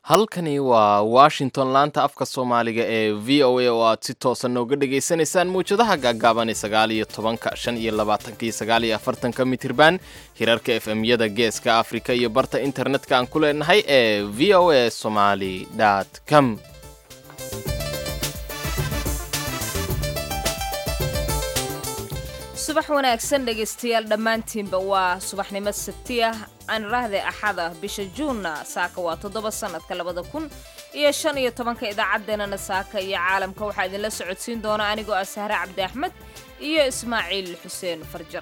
halkani waa washington laanta afka soomaaliga ee v o a oo aad si toosan nooga dhagaysanaysaan mawjadaha gaagaaban ee sagaal iyo tobanka shan iyo labaatanka iyo sagaal iyo afartanka mitirban hirarka f m-yada geeska afrika iyo barta internetka aan ku leenahay ee v o a somaly com subax wanaagsan dhegaystayaal dhammaantiinba waa subaxnimo sabti ah aan raahday axad ah bisha juunna saaka waa toddoba sannadka labada kun iyo shan iyo tobanka idaacaddeenana saaka iyo caalamka waxaa idinla socodsiin doona anigoo ah sahre cabdi axmed iyo ismaaciil xuseen farjar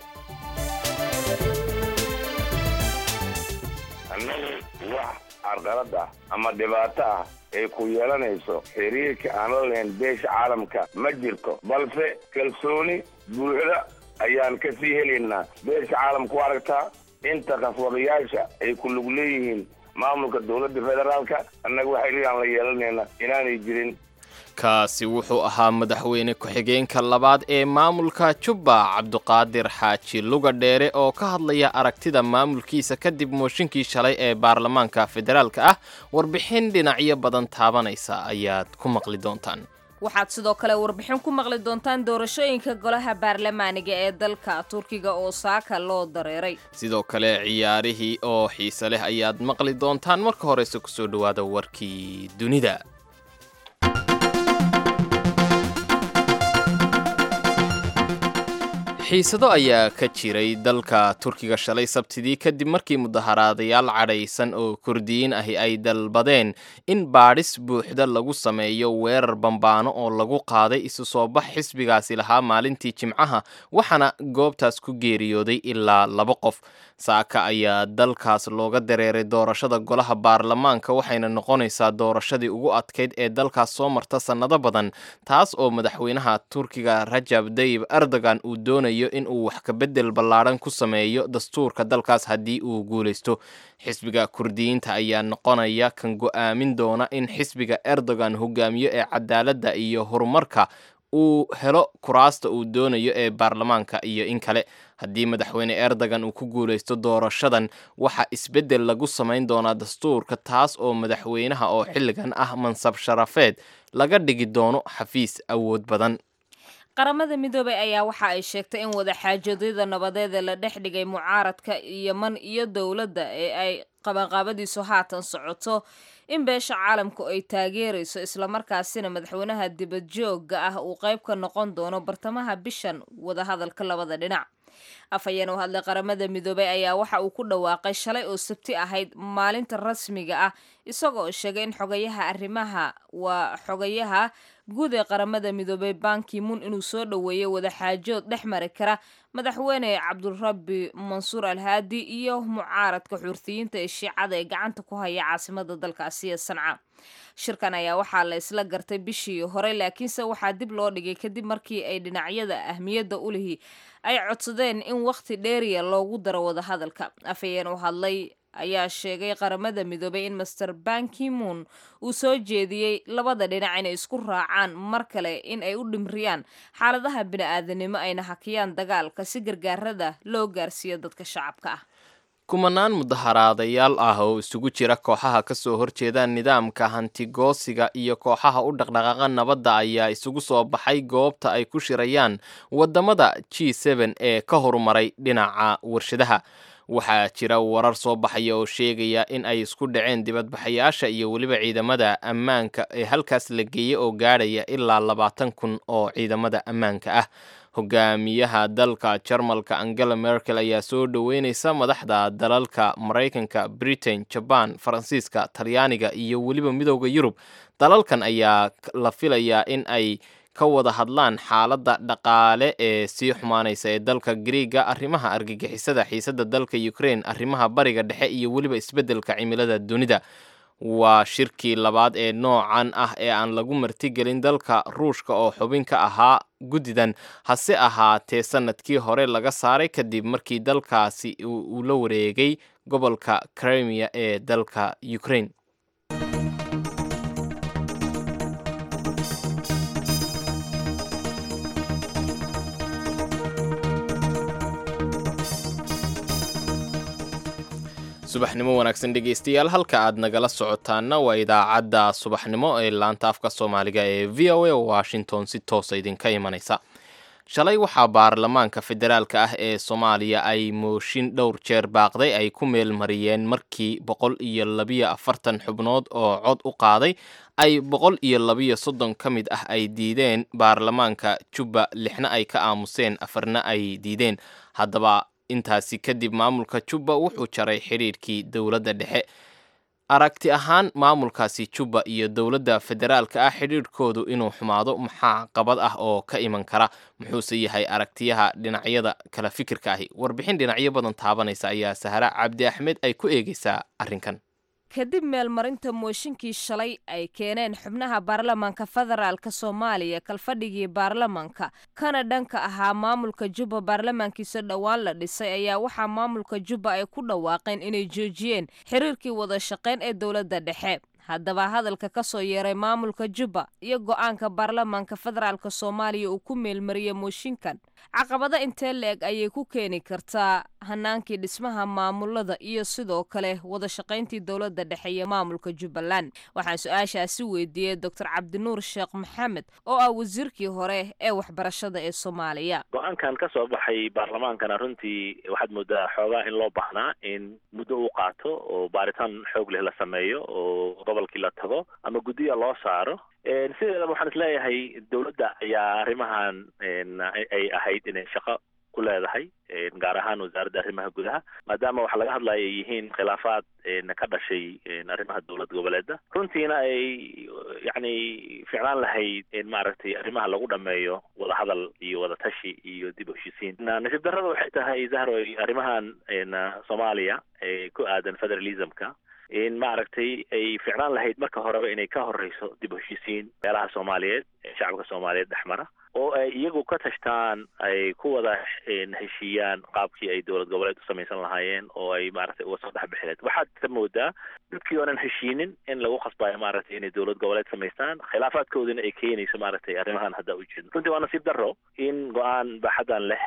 annagu wax carqalad ah ama dhibaato ah ay ku yeelanayso xiriirka aan la lahayn beesha caalamka ma jirto balse kalsooni buuxda ayaan ka sii helaynaa beesha caalamka u aragtaa inta khaswadayaasha ay ku lug leeyihiin maamulka dowladda federaalka annaga waxay leeyahan la yeelanayna inaanay jirin kaasi wuxuu ahaa madaxweyne ku-xigeenka labaad ee maamulka jubba cabduqaadir xaaji luga dheere oo ka hadlaya aragtida maamulkiisa kadib mooshinkii shalay ee baarlamaanka federaalka ah warbixin dhinacyo badan taabanaysa ayaad ku maqli doontaan waxaad sidoo kale warbixin ku maqli doontaan doorashooyinka golaha baarlamaaniga ee dalka turkiga oo saaka loo dareeray sidoo kale ciyaarihii oo xiise leh ayaad maqli doontaan marka horeyse kusoo dhowaada warkii dunida xiisado ayaa ka jiray dalka turkiga shalay sabtidii kadib markii mudaharaadayaal cadhaysan oo kurdiyiin ahi ay dalbadeen in baadhis buuxda lagu sameeyo weerar bambaano oo lagu qaaday isu soo bax xisbigaasi lahaa maalintii jimcaha waxaana goobtaas ku geeriyooday ilaa laba qof saaka ayaa dalkaas looga dareeray doorashada golaha baarlamaanka waxayna noqonaysaa doorashadii ugu adkayd ee dalkaas soo marta sannado badan taas oo madaxweynaha turkiga rajab dayib erdogan uu doonayo in uu wax kabedel ballaadhan ku sameeyo dastuurka dalkaas haddii uu guulaysto xisbiga kurdiyiinta ayaa noqonaya kan go'aamin doona in xisbiga erdogan hogaamiyo ee cadaaladda iyo horumarka uu helo kuraasta uu doonayo ee baarlamaanka iyo in kale haddii madaxweyne erdogan uu ku guulaysto doorashadan waxaa isbeddel lagu samayn doonaa dastuurka taas oo madaxweynaha oo xilligan ah mansab sharafeed laga dhigi doono xafiis awood badan qaramada midoobay ayaa waxa ay sheegtay in wadaxaajadyada nabadeed ee la dhex dhigay mucaaradka yeman iyo dowladda ee ay qabanqaabadiisu haatan socoto in beesha caalamku ay taageerayso islamarkaasina madaxweynaha dibadjoogga ah uu qayb ka noqon doono bartamaha bishan wadahadalka labada dhinac afhayeen u hadlay qaramada midoobay ayaa waxa uu ku dhawaaqay shalay oo sabti ahayd maalinta rasmiga ah isagoo sheegay in xogayaha arrimaha waa xogayaha guud ee qaramada midoobay bankimun inuu soo dhoweeyay wadaxaajood dhex mari kara madaxweyne cabdurabbi mansuur alhaadi iyo mucaaradka xuurtiyiinta ee shiicada ee gacanta ku haya caasimada dalkaasi ee sanca shirkan ayaa waxaa la isla gartay bishii hore laakiinse waxaa dib loo dhigay kadib markii ay dhinacyada ahmiyadda u lihi ay codsadeen in wakhti dheeriya loogu daro wadahadalka afhayeen u hadlay ayaa sheegay qaramada midoobay in master bankimoon uu soo jeediyey labada dhinac inay isku raacaan mar kale in ay u dhimriyaan xaaladaha bini-aadanimo ayna hakiyaan dagaalka si gargaarada loo gaarsiiyo dadka shacabka ah kumanaan mudaharaadayaal ah oo isugu jira kooxaha ka soo horjeeda nidaamka hantigoosiga iyo kooxaha u dhaqdhaqaaqa nabadda ayaa isugu soo baxay goobta ay ku shirayaan waddamada g seben ee ka horumaray dhinaca warshadaha waxaa jira warar soo baxaya oo sheegaya in ay isku dhaceen dibadbaxayaasha iyo weliba ciidamada ammaanka ee halkaas la geeyey oo gaadhaya ilaa labaatan kun oo ciidamada ammaanka ah hogaamiyaha dalka jarmalka angela merkel ayaa soo dhoweyneysa madaxda dalalka maraykanka britain jaban faransiiska talyaaniga iyo weliba midooda yurub dalalkan ayaa la filayaa in ay ka wada hadlaan xaaladda dhaqaale ee sii xumaanaysa ee dalka griiga arrimaha argagixisada xiisada dalka ukraine arrimaha bariga dhexe iyo weliba isbeddelka cimilada dunida waa shirkii labaad ee noocan ah ee aan lagu martigelin dalka ruushka oo xubin ka ahaa guddidan hase ahaatee sanadkii hore laga saaray kadib markii dalkaasi uu la wareegay gobolka crimea ee dalka ukraine subaxnimo wanaagsan dhegaystayaal halka aad nagala socotaana waa idaacadda subaxnimo ee laanta afka soomaaliga ee v o a washington si toosa idinka imanaysa shalay waxaa baarlamaanka federaalka ah ee soomaaliya ay mooshin dhowr jeer baaqday ay ku meel mariyeen markii boqol iyo labiyo afartan xubnood oo cod u qaaday ay boqol iyo labiyo soddon ka mid ah ay diideen baarlamaanka jubba lixna ay ka aamuseen afarna ay diideen haddaba intaasi kadib maamulka jubba wuxuu jaray xidhiirkii dowladda dhexe aragti ahaan maamulkaasi jubba iyo dowladda federaalka ah xidhiirhkoodu inuu xumaado maxaa qabad ah oo ka iman kara muxuuse yahay aragtiyaha dhinacyada kala fikirka ahi warbixin dhinacyo badan taabanaysa ayaa sahra cabdi axmed ay ku eegaysaa arrinkan kadib meelmarinta mooshinkii shalay ay keeneen xubnaha baarlamaanka federaalka soomaaliya kalfadhigii baarlamaanka kana dhanka ahaa maamulka jubba baarlamaankiisa dhowaan la dhisay ayaa waxaa maamulka jubba ay ku dhawaaqeen inay joojiyeen xiriirkii wada shaqayn ee dowladda dhexe haddaba hadalka ka soo yeeray maamulka jubba iyo go-aanka baarlamaanka federaalk soomaaliya uu ku meelmariyey mooshinkan caqabado intee la-eg ayay ku keeni kartaa hanaankii dhismaha maamulada iyo sidoo kale wada shaqayntii dowladda dhexe iyo maamulka jubbaland waxaan su-aashaasi weydiiyey doctor cabdinuur sheekh maxamed oo ah wasiirkii hore ee waxbarashada ee soomaaliya go-aankan ka soo baxay baarlamaankana runtii waxaad moodaa xoogaa in loo baahnaa in muddo uu qaato oo baaritaan xoog leh la sameeyo oo gobolkii la tago ama guddiya loo saaro sideedaba waxaan isleeyahay dowladda ayaa arrimahan ay ahayd inay shaqo ku leedahay gaar ahaan wasaaradda arrimaha gudaha maadaama waxa laga hadlaya ay yihiin khilaafaad ka dhashay arrimaha dowlad goboleedda runtiina ay yacni ficlaan lahayd maaragtay arrimaha lagu dhameeyo wadahadal iyo wadatashi iyo dib u heshisiin nasiib darrada waxay tahay zahro arrimahan soomaaliya ee ku aadan federalismka in maaragtay ay ficlaan lahayd marka horeba inay ka horeyso dib u heshisiin meelaha soomaaliyeed ee shacabka soomaaliyeed dhex mara oo ay iyagu ka tashtaan ay ku wada heshiiyaan qaabkii ay dowlad goboleed u samaysan lahaayeen oo ay maaragtay uga soo dhex bixileed waxaad ka moodaa dadkii oonan heshiinin in lagu khasbayo maaragtay inay dowlad goboleed samaystaan khilaafaadkoodina ay keenayso maaragtay arrimahan hadda u jeedno runtii waa nasiib darro in go-aan baaxadan leh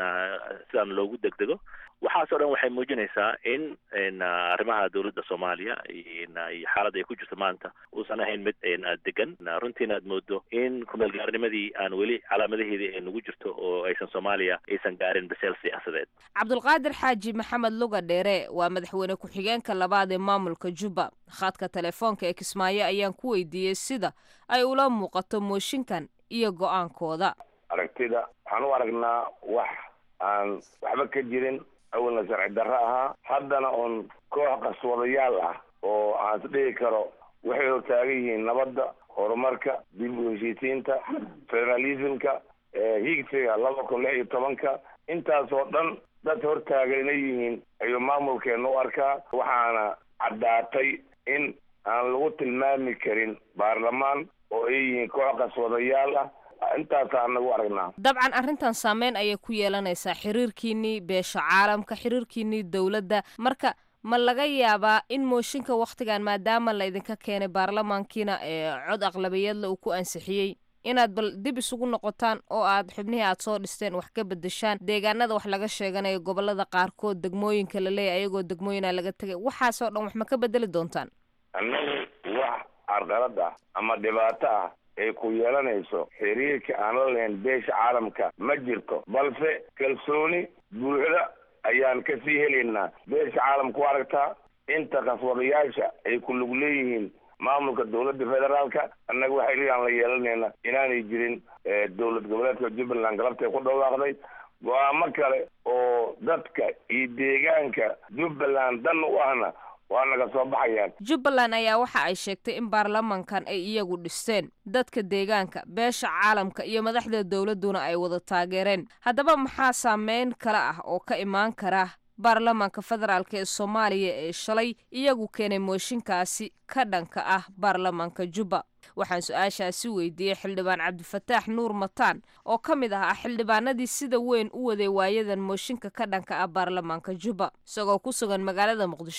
sidaan loogu degdego waxaasoo dhan waxay muujinaysaa in arrimaha dowladda soomaaliya iyo xaaladda ay ku jirto maanta uusan ahayn mid degan runtiina aad moodo in kumeelgaarnimadii aan weli calaamadaheedii ay nagu jirto oo aysan soomaaliya aysan gaarin baseel siyaasadeed cabdulqaadir xaaji maxamed luga dheere waa madaxweyne ku-xigeenka labaad ee maamulka jubba khadka telefoonka ee kismaayo ayaan ku weydiiyey sida ay ula muuqato mooshinkan iyo go-aankooda aragtida waxaan u aragnaa wax aan waxba ka jirin awalna sharci darro ahaa haddana uun koox qaswadayaal ah oo aan is dhihi karo waxay hortaagan yihiin nabadda horumarka dib u heshiisiinta federalismka higsiga laba kun lix iyo tobanka intaasoo dhan dad hortaagan inay yihiin ayuu maamulkeena u arkaa waxaana caddaatay in aan lagu tilmaami karin baarlamaan oo ay yihiin koox qaswadayaal ah intaasaa anagu aragnaa dabcan arrintan saameyn ayay ku yeelanaysaa xiriirkiinnii beesha caalamka xiriirkiinnii dowladda marka ma laga yaabaa in mooshinka wakhtigan maadaama laydinka keenay baarlamaankiina ee cod aqlabiyadle uu ku ansixiyey inaad bal dib isugu noqotaan oo aad xubnihii aad soo dhisteen wax ka bedeshaan deegaanada wax laga sheeganayo gobolada qaarkood degmooyinka laleeyahy ayagoo degmooyina laga tegay waxaasoo dhan wax ma ka bedeli doontaan annagu wax carqalad ah ama dhibaato ah ay ku yeelanayso xiriirka aan la lahayn beesha caalamka ma jirto balse kalsooni buuxda ayaan ka sii helaynaa beesha caalamka u aragtaa inta qaswadayaasha ay ku lug leeyihiin maamulka dowladda federaalka annaga waxay leeyahan la yeelanayna inaanay jirin dowlad goboleedka jubbaland galabtay ku dhawaaqday go-aamo kale oo dadka iyo deegaanka jubbaland dan u ahna waa naga soo baxayaan jubbaland ayaa waxa ay sheegtay in baarlamankan ay iyagu dhisteen dadka deegaanka beesha caalamka iyo madaxda dowladduna ay wada taageereen haddaba maxaa saameyn kale ah oo ka imaan kara baarlamaanka federaalk ee soomaaliya ee shalay iyagu keenay mooshinkaasi ka dhanka ah baarlamaanka jubba waxaan su-aashaasi weydiiyey xildhibaan cabdifataax nuur mataan oo ka mid ah xildhibaanadii sida weyn u waday waayadan mooshinka ka dhanka ah baarlamaanka jubba isagoo ku sugan magaalada muqdisho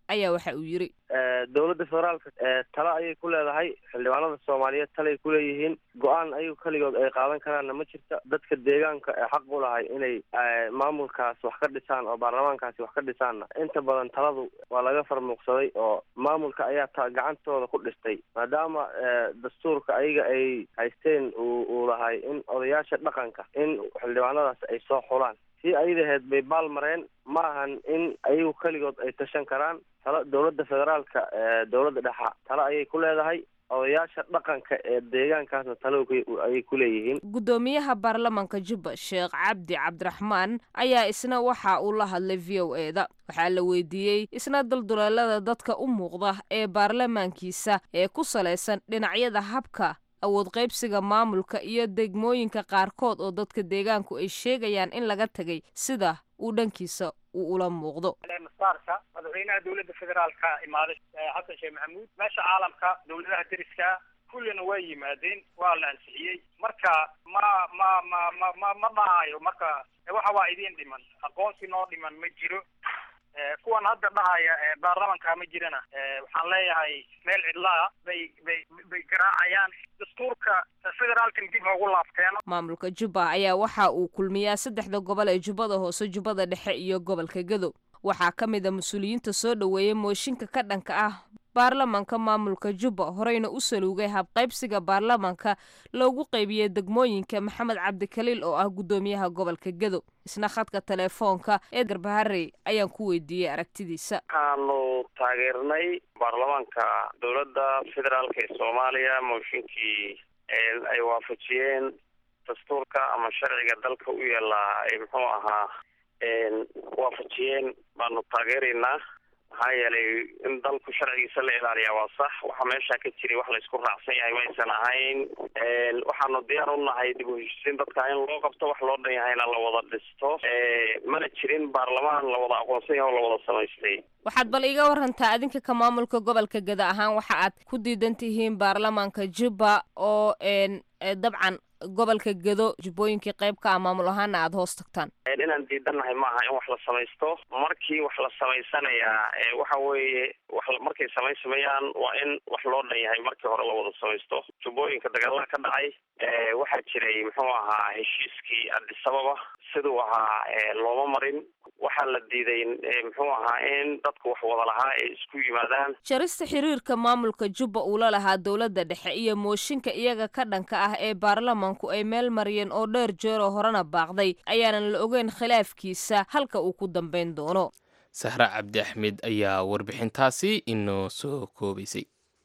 ayaa waxa uu yidhi dowladda federaalka talo ayay ku leedahay xildhibaanada soomaaliyeed talay ku leeyihiin go-aan ayagu keligood ay qaadan karaanna ma jirta dadka deegaanka ee xaq u lahay inay maamulkaas wax ka dhisaan oo baarlamaankaasi wax ka dhisaanna inta badan taladu waa laga farmuuqsaday oo maamulka ayaa ta gacantooda ku dhistay maadaama dastuurka ayaga ay haysteen uu uu lahay in odayaasha dhaqanka in xildhibaanadaas ay soo xulaan si ayadaheed bay baal mareen ma ahan in ayagu keligood ay tashan karaan talo dowladda federaalka dowladda dhexa talo ayay ku leedahay odayaasha dhaqanka ee deegaankaasna talo ayay ku leeyihiin guddoomiyaha baarlamanka jubba sheekh cabdi cabdiraxmaan ayaa isna waxa uu la hadlay v o e da waxaa la weydiiyey isna dulduleelada dadka u muuqda ee baarlamaankiisa ee ku salaysan dhinacyada habka awood qaybsiga maamulka iyo degmooyinka qaarkood oo dadka deegaanku ay sheegayaan in laga tegay sida uu dhankiisa uu ula muuqdo masaarka madaxweynaha dowladda federaalka imaaday xasan sheekh maxamuud meesha caalamka dowladaha deriska kullina waa yimaadeen waa la ansixiyey marka ma ma ma ma ma ma dhahayo marka waxa waa idiin dhiman aqoonsi noo dhiman ma jiro kuwan hadda dhahaya baarlamanka ma jirana waxaan leeyahay meel cidlaa bay bay bay garaacayaan dastuurka federaalkan dib noogu laabteeno maamulka jubba ayaa waxa uu kulmiyaa saddexda gobol ee jubbada hoose jubbada dhexe iyo gobolka gedo waxaa ka mid a mas-uuliyiinta soo dhoweeyay mooshinka ka dhanka ah baarlamanka maamulka jubba horeyna u saluugay habqaybsiga baarlamanka loogu qaybiyey degmooyinka maxamed cabdikaliil oo ah guddoomiyaha gobolka gedo isna khadka teleefoonka ee garbaharey ayaan ku weydiiyey aragtidiisa waxaanu taageernay baarlamaanka dowladda federaalka ee soomaaliya mooshinkii ay waafajiyeen dastuurka ama sharciga dalka u yaallaa ay muxuu ahaa waafajiyeen baanu taageeraynaa maxaa yeelay in dalku sharcigiisa la ilaaliyaa waa sax waxaa meesha ka jiray wax laysku raacsan yahay maysan ahayn waxaanu diyaar u nahay dib u heshiisiin dadka in loo qabto wax loo dhan yahayna la wada dhisto mana jirin baarlamaan la wada aqoonsan yahay oo la wada samaystay waxaad bal iga warantaa adinka ka maamulka gobolka geda ahaan waxa aad ku diidan tihiin baarlamaanka jubba oo dabcan gobolka gedo jubbooyinkii qayb ka ah maamul ahaana aada hoos tagtaan inaan diidannahay maaha in wax la samaysto markii wax la samaysanayaa waxa weeye wax markay samaysamayaan waa in wax loo dhan yahay markii hore la wada samaysto jubbooyinka dagaalada ka dhacay waxaa jiray muxuu ahaa heshiiskii adisababa siduu ahaa looma marin waxaa la diiday muxuu ahaa in dadku wax wada lahaa ay isku yimaadaan jarista xiriirka maamulka jubba uu la lahaa dowladda dhexe iyo mooshinka iyaga ka dhanka ah ee baarlamanku ay meel mariyeen oo dheer jeeroo horena baaqday ayaanan la ogeyn khilaafkiisa halka uu ku dambayn doono sahre cabdi axmed ayaa warbixintaasi inoo soo koobaysay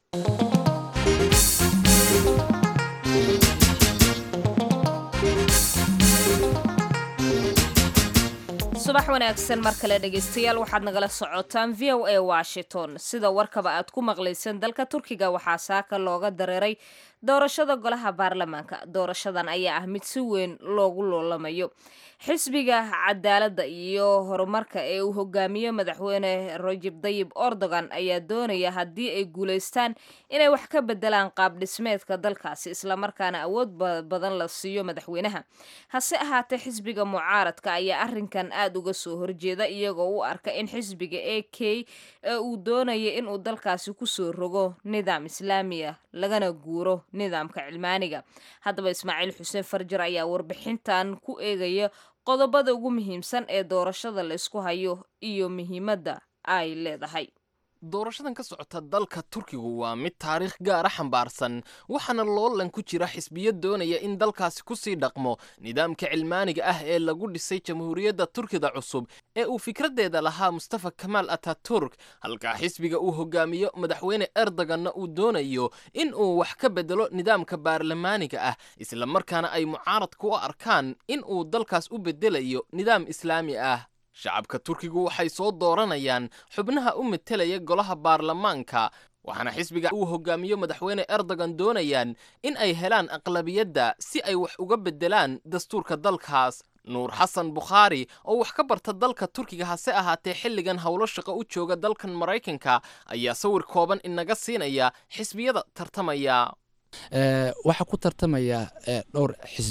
subax wanaagsan mar kale dhegaystayaal waxaad nagala socotaan v o a washington sida warkaba aad ku maqlayseen dalka turkiga waxaa saaka looga dareeray doorashada golaha baarlamaanka doorashadan ayaa ah mid si weyn loogu loolamayo xisbiga cadaaladda iyo horumarka ee uu hogaamiyo madaxweyne rajib dayib erdogan ayaa doonaya haddii ay guulaystaan inay wax ka bedelaan qaab dhismeedka dalkaasi islamarkaana awood badan la siiyo madaxweynaha hase ahaatee xisbiga mucaaradka ayaa arrinkan aada uga soo horjeeda iyagoo u arka in xisbiga a k ee uu doonaya inuu dalkaasi kusoo rogo nidaam islaamiya lagana guuro nidaamka cilmaaniga haddaba ismaaciil xuseen farjar ayaa warbixintan ku eegaya qodobada ugu muhiimsan ee doorashada la isku hayo iyo muhiimadda ay leedahay doorashadan ka socota dalka turkigu waa mid taariikh gaara xambaarsan waxaana loolan ku jira xisbiyo doonaya in dalkaasi kusii dhaqmo nidaamka cilmaaniga ah ee lagu dhisay jamhuuriyadda turkida cusub ee uu fikraddeeda lahaa mustafa kamaal ataturk halkaa xisbiga uu hogaamiyo madaxweyne erdoganna uu doonayo in uu wax ka bedelo nidaamka baarlamaaniga ah islamarkaana ay mucaaradku u arkaan in uu dalkaas u bedelayo nidaam islaami ah shacabka turkigu waxay soo dooranayaan xubnaha u metelaya golaha baarlamaanka waxaana xisbiga uu hogaamiyo madaxweyne erdogan doonayaan in ay helaan aqlabiyadda si ay wax uga beddelaan dastuurka dalkaas nuur xasan bukhaari oo wax ka barta dalka turkiga hase ahaatee xilligan howlo shaqo u jooga dalkan maraykanka ayaa sawir kooban inaga siinaya xisbiyada tartamaya waxaa ku tartamaya dhowr xisbi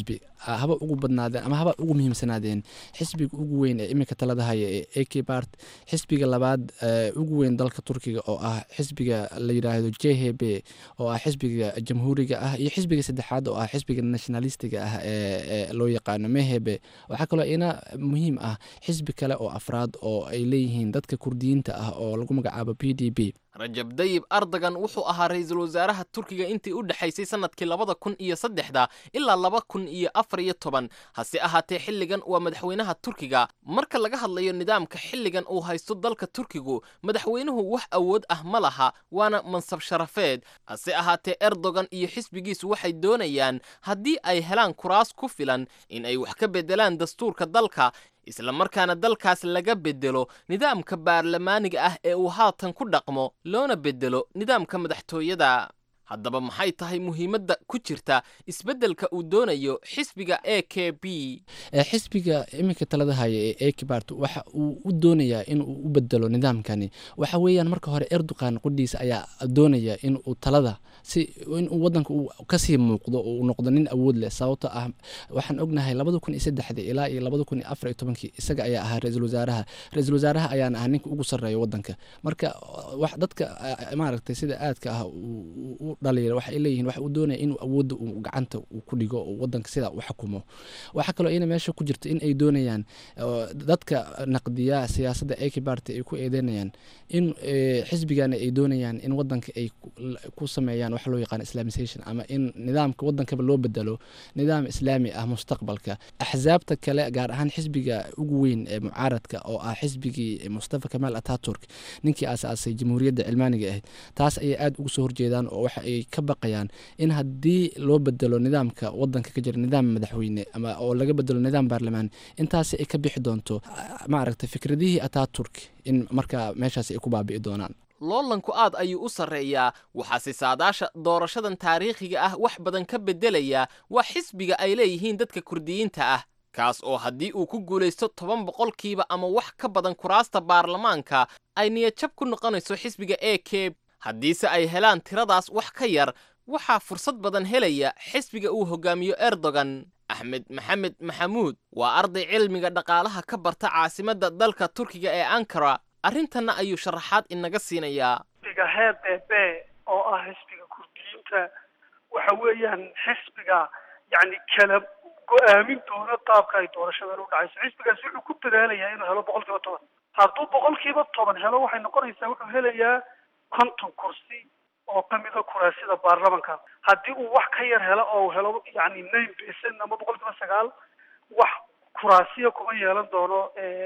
haba ugu badnaadeen ama haba ugu muhiimsanaadeen xisbiga ugu weyn ee iminka talada haya ee ak bart xisbiga labaad ugu weyn dalka turkiga oo ah xisbiga la yidhaahdo j h b oo ah xisbiga jamhuuriga ah iyo xisbiga saddexaad oo ah xisbiga nationalistiga ah ee loo yaqaano mehebe waxaa kaloo ina muhiim ah xisbi kale oo afraad oo ay leeyihiin dadka kurdiyiinta ah oo lagu magacaabo p d b rajab dayib ardagan wuxuu ahaa ra-iisul wasaaraha turkiga intii u dhexaysay sanadkii labada kun iyo saddexda ilaa laba kun iyo afar iyo toban hase ahaatee xilligan waa madaxweynaha turkiga marka laga hadlayo nidaamka xilligan uu haysto dalka turkigu madaxweynuhu wax awood ah ma laha waana mansab sharafeed hase ahaatee erdogan iyo xisbigiisu waxay doonayaan haddii ay helaan kuraas ku filan in ay wax ka beddelaan dastuurka dalka isla markaana dalkaas laga beddelo nidaamka baarlamaaniga ah ee uu haatan ku dhaqmo loona beddelo nidaamka madaxtooyada haddaba maxay tahay muhiimadda ku jirta isbeddelka uu doonayo xisbiga a k b xisbiga iminka talada haya ee akbart waxa uu u doonayaa in uu u bedelo nidaamkani waxa weeyaan marka hore erdogan qudhiisa ayaa doonaya in uu talada si inuu wadanka uu kasii muuqdo oo uu noqdo nin awood leh sababto ah waxaan ognahay labada kun iyo saddexda ilaa iyo labada kun iyo afar iyo tobankii isaga ayaa ahaa ra-iisul wasaaraha ra-iisul wasaaraha ayaana ah ninka ugu sarreeya wadanka marka wax dadka maaragtay sida aadka ah u dhaliila waxay leeyihiin waxa uu doonaya inuu awoodda uu gacanta uu ku dhigo oo wadanka sidaa u xukumo waxaa kaloo ina meesha ku jirto in ay doonayaan dadka naqdiya siyaasadda akbart ay ku eedeynayaan in xisbigana ay doonayaan in wadanka ay ku sameeyaan wax loo yaqaan islamisation ama in nidaamka wadankaba loo bedelo nidaam islaami ah mustaqbalka axsaabta kale gaar ahaan xisbiga ugu weyn ee mucaaradka oo ah xisbigii mustafa kamaal ataturk ninkii aasaasay jamhuuriyadda cilmaaniga ahayd taas ayay aada ugu soo horjeedaan oo waxa ay ka baqayaan in haddii loo bedelo nidaamka wadanka ka jira nidaam madaxweyne ama oo laga bedelo nidaam baarlamaan intaasi ay ka bixi doonto maaragtay fikradihii ataturk in markaa meeshaas ay ku baabi'i doonaan loolanku aad ayuu u sarreeyaa waxaase saadaasha doorashadan taariikhiga ah wax badan ka beddelaya waa xisbiga ay leeyihiin dadka kurdiyiinta ah kaas oo haddii uu ku guulaysto toban boqolkiiba ama wax ka badan kuraasta baarlamaanka ay niyadjab ku noqonayso xisbiga a k haddiise ay helaan tiradaas wax ka yar waxaa fursad badan helaya xisbiga uu hogaamiyo erdogan axmed maxamed maxamuud waa arday cilmiga dhaqaalaha ka barta caasimadda dalka turkiga ee ankara arrintanna ayuu sharaxaad inaga siinayaa xisbiga h b b oo ah xisbiga kurdiyiinta waxa weeyaan xisbiga yacni kala go-aamin doona qaabka ay doorashadan u dhacayso xisbigaasi wuxuu ku dadaalayaa inuu helo boqol kiiba toban hadduu boqol kiiba toban helo waxay noqonaysaa wuxuu helayaa konton kursi oo kamida kuraasida baarlamanka haddii uu wax ka yar helo oo helo yani nine percent ama boqol kiiba sagaal wax kuraasiya kuma yeelan doono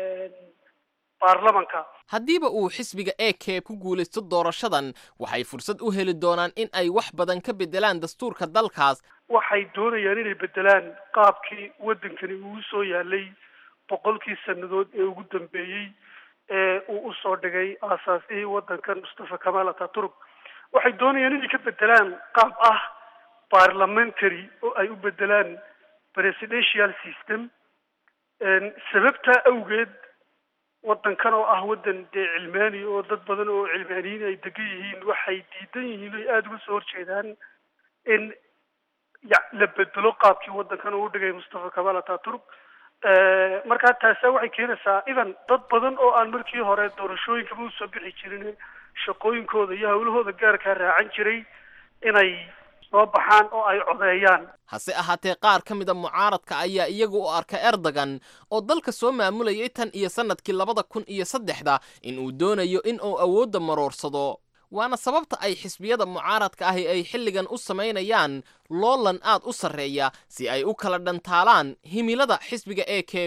baarlamanka haddiiba uu xisbiga a k ku guulaysto doorashadan waxay fursad u heli doonaan in ay wax badan ka beddelaan dastuurka dalkaas waxay doonayaan inay beddelaan qaabkii waddankani uu soo yaalay boqolkii sannadood ee ugu dambeeyey ee uu usoo dhigay aasaasihii waddankan mustafa kamaal ataturk waxay doonayaan inay ka beddelaan qaab ah parliamentary oo ay u beddelaan presidential system sababtaa awgeed waddankan oo ah waddan dee cilmaani oo dad badan oo cilmaaniyiin ay degan yihiin waxay diidan yihiin oy aada uga soo horjeedaan in ya la bedelo qaabkii waddankan uu dhigay mustafa kamaal ataturk markaa taasa waxay keenaysaa idan dad badan oo aan markii hore doorashooyinkaba usoo bixi jirin shaqooyinkooda iyo hawlahooda gaarkaa raacan jiray inay soo baxaan oo ay codeeyaan hase ahaatee qaar ka mida mucaaradka ayaa iyagu u arka erdogan oo dalka soo maamulayay tan iyo sannadkii labada kun iyo saddexda in uu doonayo in uu awoodda maroorsado waana sababta ay xisbiyada mucaaradka ahi ay xilligan u samaynayaan loolan aad u sarreeya si ay u kala dhantaalaan himilada xisbiga a k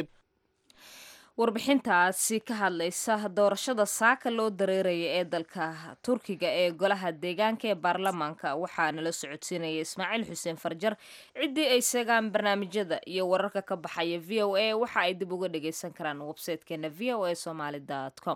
warbixintaasi ka hadlaysa doorashada saaka loo dareeraya ee dalka turkiga ee golaha deegaanka ee baarlamaanka waxaa nala socodsiinaya ismaaciil xuseen farjar ciddii ay seegaan barnaamijyada iyo wararka ka baxaya v o a waxa ay dib uga dhagaysan karaan websaytekeena v o a somaly com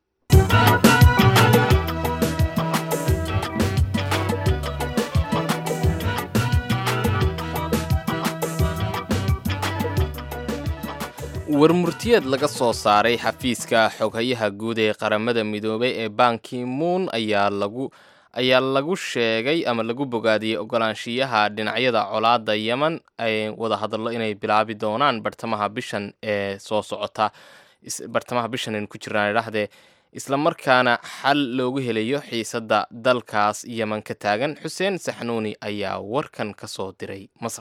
warmurtiyeed laga soo saaray xafiiska xoghayaha guud ee qaramada midoobay ee banki moon ayaa lagu ayaa lagu sheegay ama lagu bogaadiyey ogolaanshiyaha dhinacyada colaadda yemen ay wada hadallo inay bilaabi doonaan bartamaha bishan ee soo socota bartamaha bishan aynu ku jirnaan idhaahdee isla markaana xal loogu helayo xiisadda dalkaas yemen ka taagan xuseen saxnuuni ayaa warkan ka soo diray masar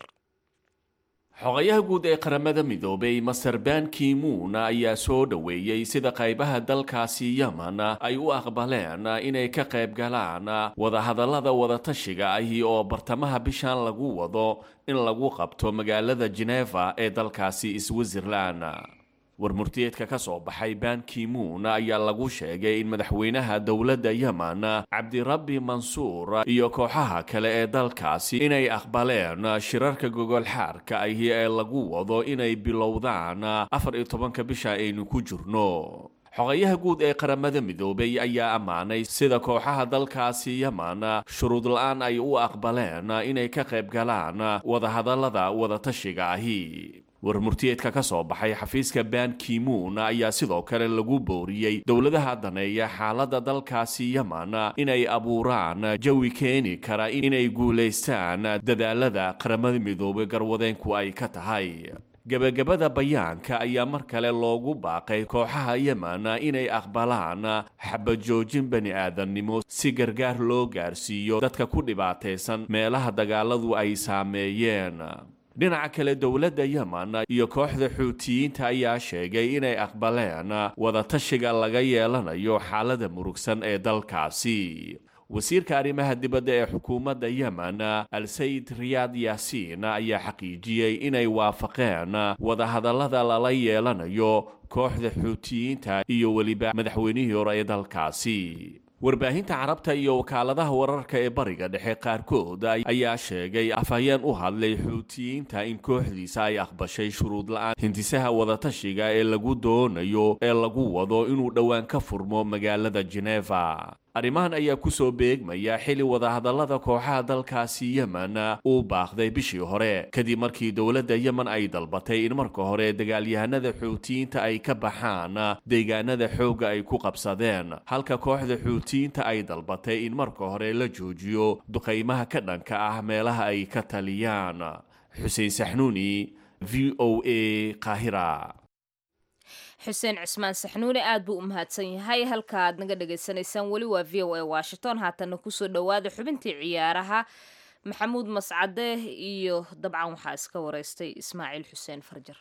xogayaha guud ee qaramada midoobay master ban kimuun ayaa soo dhoweeyey sida qaybaha dalkaasi yemen ay u aqbaleen inay ka qayb galaan wadahadallada wadatashiga ahi oo bartamaha bishan lagu wado in lagu qabto magaalada geneva ee dalkaasi switzerland warmurtiyeedka ka soo baxay ban kimuun ayaa lagu sheegay in madaxweynaha dowladda yemen cabdirabbi mansuur iyo kooxaha kale ee dalkaasi inay aqbaleen shirarka gogolxaarka ahi ee lagu wado inay bilowdaan afar iyo tobanka bisha aynu ku jirno xogayaha guud ee qaramada midoobay ayaa ammaanay sida kooxaha dalkaasi yemen shuruud la-aan ay u aqbaleen inay ka qayb galaan wadahadallada wadatashiga ahi warmurtiyeedka ka soo baxay xafiiska ban kimuun ayaa sidoo kale lagu booriyey dowladaha daneeya xaaladda dalkaasi yemen inay abuuraan jawi keeni kara inay guulaystaan dadaalada qaramada midoobay garwadeenku ay ka tahay gebagabada bayaanka ayaa mar kale loogu baaqay kooxaha yemen inay aqbalaan xabajoojin bani aadamnimo si gargaar loo gaarsiiyo dadka ku dhibaataysan meelaha dagaaladu ay saameeyeen dhinaca kale dowladda yemen iyo kooxda xuutiyiinta ayaa sheegay inay aqbaleen wadatashiga laga yeelanayo xaalada murugsan ee dalkaasi wasiirka arrimaha dibadda ee xukuumadda yemen al-sayid riyaad yaasiin ayaa xaqiijiyey inay waafaqeen wadahadallada lala yeelanayo kooxda xuutiyiinta iyo weliba madaxweynihii hore ee dalkaasi warbaahinta carabta iyo wakaaladaha wararka ee bariga dhexe qaarkood ayaa sheegay afhayeen u hadlay xuutiyiinta in kooxdiisa ay aqbashay shuruud la-aan hintisaha wadatashiga ee lagu doonayo ee lagu wado inuu dhowaan ka furmo magaalada geneva arrimahan ayaa kusoo beegmaya xili wadahadallada kooxaha dalkaasi yemen uu baaqday bishii hore kadib markii dowladda yemen ay dalbatay in marka hore dagaalyahanada xuutiyiinta ay ka baxaan deegaanada xoogga ay ku qabsadeen halka kooxda xuutiyiinta ay dalbatay in marka hore la joojiyo duqaymaha ka dhanka ah meelaha ay ka taliyaan xuseen saxnuuni v o a qaahira xuseen cismaan saxnuune aad buu u mahadsan yahay halka aad naga dhagaysanaysaan weli waa v o a washington haatanna kusoo dhowaada xubintii ciyaaraha maxamuud mascade iyo dabcan waxaa iska wareystay ismaaciil xuseen farjar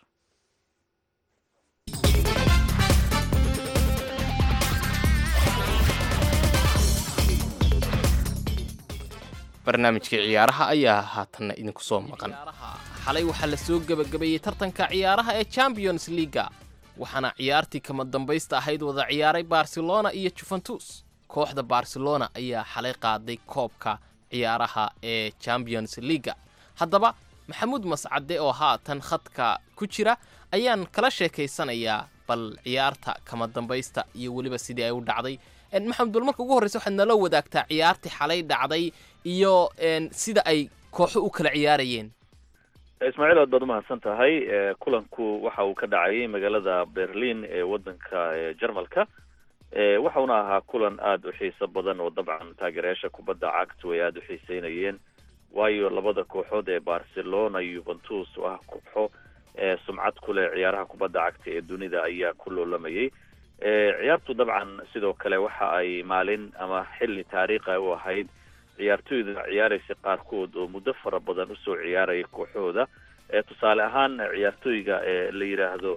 barnaamijkii ciyaaraha ayaa haatanna idinku soo maqan xalay waxaa la soo gebagabeeyey tartanka ciyaaraha ee champions leaga waxaana ciyaartii kama dambaysta ahayd wada ciyaaray barcelona iyo juventus kooxda barcelona ayaa xalay qaaday koobka ciyaaraha ee champions leaga haddaba maxamuud mascade oo haatan khadka ku jira ayaan kala sheekaysanayaa bal ciyaarta kama dambaysta iyo weliba sidii ay u dhacday maxamed bal marka ugu horreysa waxaad nala wadaagtaa ciyaartii xalay dhacday iyo sida ay kooxo u kala ciyaarayeen ismaaciil aad baad umahadsan tahay kulanku waxa uu ka dhacayay magaalada berlin ee wadanka jarmalka waxauna ahaa kulan aada u xiiso badan oo dabcan taageerayaasha kubadda cagtu ay aada u xiiseynayeen waayo labada kooxood ee barcelona yuventus oo ah kooxo sumcad ku leh ciyaaraha kubadda cagta ee dunida ayaa ku loolamayay ciyaartu dabcan sidoo kale waxa ay maalin ama xilli taariikha u ahayd ciyaartoyda ciyaaraysa qaarkood oo muddo fara badan usoo ciyaaraya kooxooda tusaale ahaan ciyaartooyga la yidhaahdo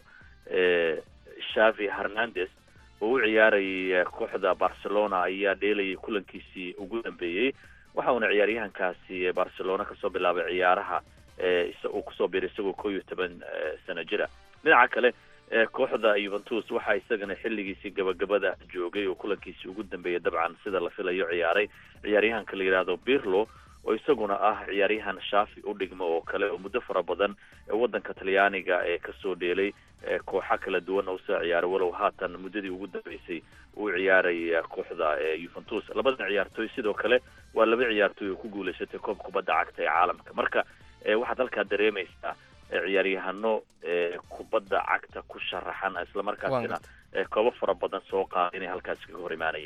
shavi hernandez oo u ciyaarayay kooxda barcelona ayaa dheelayay kulankiisii ugu dambeeyey waxa uuna ciyaaryahankaasi barcelona kasoo bilaabay ciyaaraha uu kusoo biray isagoo koo iyo toban sano jira dhinaca kale kooxda yuventus waxaa isagana xilligiisii gabagabada joogay oo kulankiisii ugu dambeeyay dabcan sida la filayo ciyaaray ciyaaryahanka la yidhaahdo birlo oo isaguna ah ciyaaryahan shaafi u dhigmo oo kale oo muddo fara badan wadanka talyaaniga ee kasoo dheelay kooxa kala duwan oo usoo ciyaaray walow haatan muddadii ugu dambeysay uu ciyaaray kooxda yuventus labadan ciyaartooy sidoo kale waa laba ciyaartooy oo ku guuleysatay koob kubadda cagta ee caalamka marka waxaad halkaa dareemaysaa ciyaaryahano kubadda cagta ku sharaxan islamarkaasina koobo fara badan soo qaada inay halkaasi kaga hor imaanayeen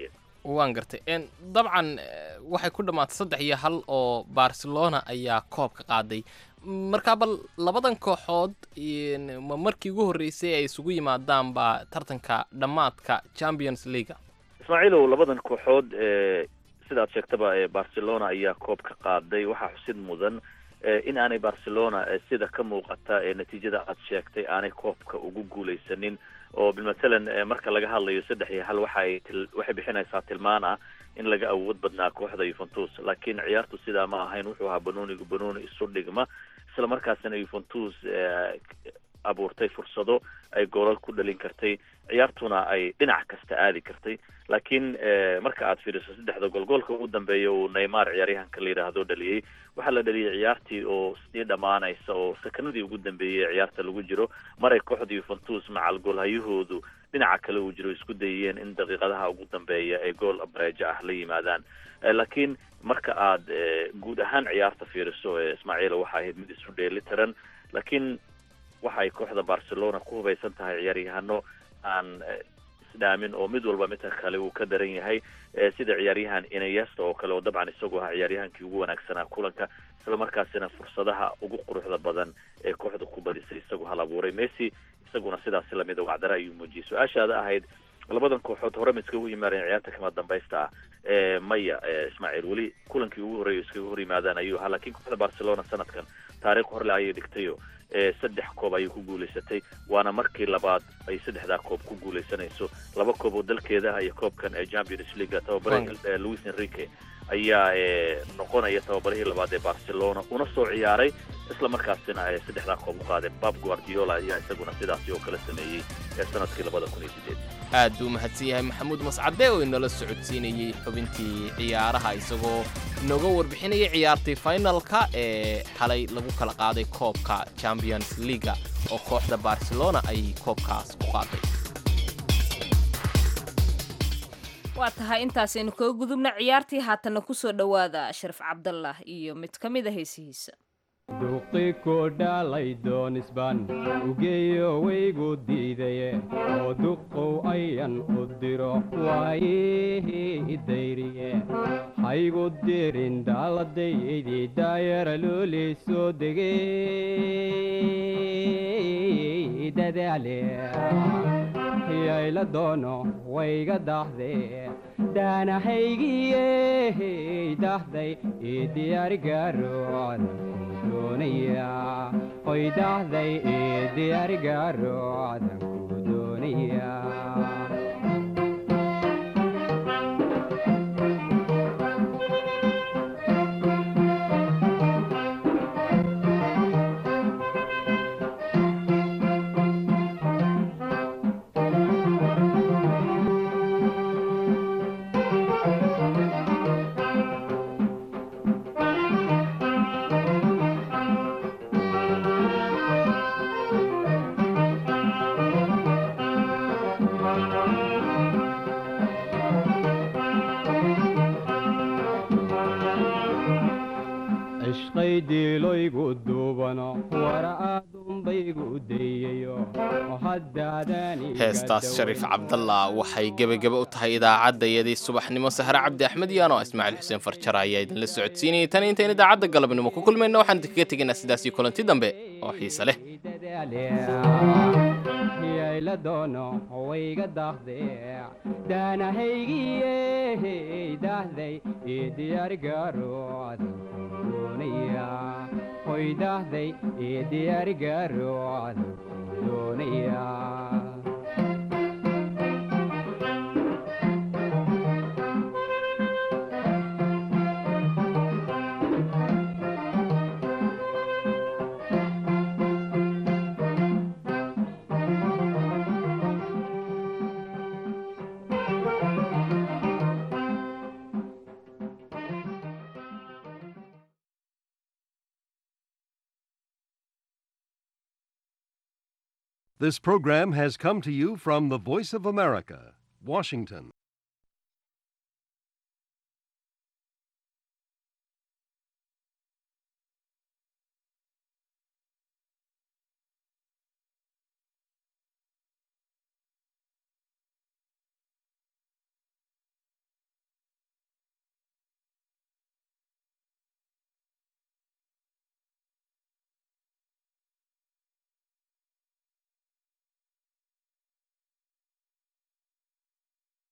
waan gartay En, dabcan eh, waxay ku dhammaatay saddex iyo hal oo barcelona ayaa koobka qaaday markaa bal labadan kooxood in- ma markii ugu horreysay ay isugu yimaadaan baa tartanka dhammaadka champions league ismaaciilow labadan kooxood ee sidaad sheegtaba ee barcelona ayaa koob ka qaaday waxaa xusid mudan ee in aanay barcelona ee sida ka muuqata ee natiijada aad sheegtay aanay koobka ugu guuleysanin oo bilmatalan ee marka laga hadlayo saddex iyo hal waxay til- waxay bixinaysaa tilmaan ah in laga awood badnaa kooxda yuventus laakiin ciyaartu sidaa ma ahayn wuxuu ahaa banoonigu banooni isu dhigma isla markaasina yuventus ee, abuurtay fursado ay goolal ku dhalin kartay ciyaartuna ay dhinac kasta aadi kartay laakiin eh, marka aad fiiriso saddexda gool goolka ugu dambeeya uu neymar ciyaaryahanka la yidhaahdo dhaliyey waxaa la dhaliyey ciyaartii oo sii dhammaanaysa oo sakanadii ugu dambeeyey ee ciyaarta lagu jiro maray kooxda yuventus macal goolhayahoodu dhinaca kale uu jiro isku dayeen in daqiiqadaha ugu dambeeya ay gool bareejo ah la yimaadaan Eh, laakiin marka aad eh, guud ahaan ciyaarta fiiriso eh, ismaaciila waxa ahayd mid isu dheelitiran laakiin waxa ay kooxda barcelona ku hubaysan tahay ciyaaryahano aan eh, isdhaamin oo mid walba midka kale uu ka daran yahay eh, sida ciyaaryahan inayesta oo kale oo dabcan isagu ahaa ciyaaryahankii ugu wanaagsanaa kulanka isla markaasina fursadaha ugu quruxda badan ee kooxda ku badisay isagu hal abuuray messi isaguna sidaasi lamida wacdara ayuu muujiyey su-aashaada ahayd labadan kooxood hore ma iskagu yimaadeen ciyaarta kama dambaysta ah ee maya ee ismaaciil weli kulankii ugu horreeya iskaga hor yimaadaan ayuu ahaa laakiin kooxda barcelona sanadkan taariikh horle ayay dhigtayo ee saddex koob ayay ku guulaysatay waana markii labaad ay saddexdaa koob ku guulaysanayso laba koob oo dalkeeda ah iyo koobkan ee champions league tababare eh, luis enrique ayaa eh, noqonaya tababarihii labaad ee barcelona una soo ciyaaray isla markaasina ay saddexdaa koob u qaadeen bab guardiola ayaa isaguna sidaasi oo kale sameeyey ee sanadkii labada kun iyo sideed aad buu mahadsan yahay maxamuud mascade oo inala socodsiinayey xubintii ciyaaraha isagoo inooga warbixinayay ciyaartii finalka ee xalay lagu kala qaaday koobka champions leaga oo kooxda barcelona ay koobkaas ku qaaday waa tahay intaasaynu kaga gudubna ciyaartii haatanna kusoo dhowaada sharaf cabdallah iyo mid ka mid a heesihiisa duqi ku dhalay doonisban ugeeyo waygu diidaye oo duqow ayan u diro waayihii dayriye haygu dirin dhaaladaydii daayara loolii soo degay dadaale yayla doono wayga dahde daanahaygiye dahday ii diyaarigaarood doonaya hoy dahday ii diyaarigaarood ku doonaya cishqay diiloygu duubano wara aadunbaygu dayayo oo haddaadani heestaas shariif cabdallah waxay gebageba u tahay idaacaddayadii subaxnimo sahre cabdi axmed yaano ismaaciil xuseen farjara ayaa idinla socodsiinayay tan intayn idaacadda galabnimo ku kulmayna waxaan idinkaga tegaynaa sidaas iyo kulanti dambe oo xiise leh yayla doono wayga dahde daanahaygiye dahday ii diyaarigaarood doonaya hoy dahday ii diyaarigaarood doonaya This program has come to you from the Voice of America, Washington.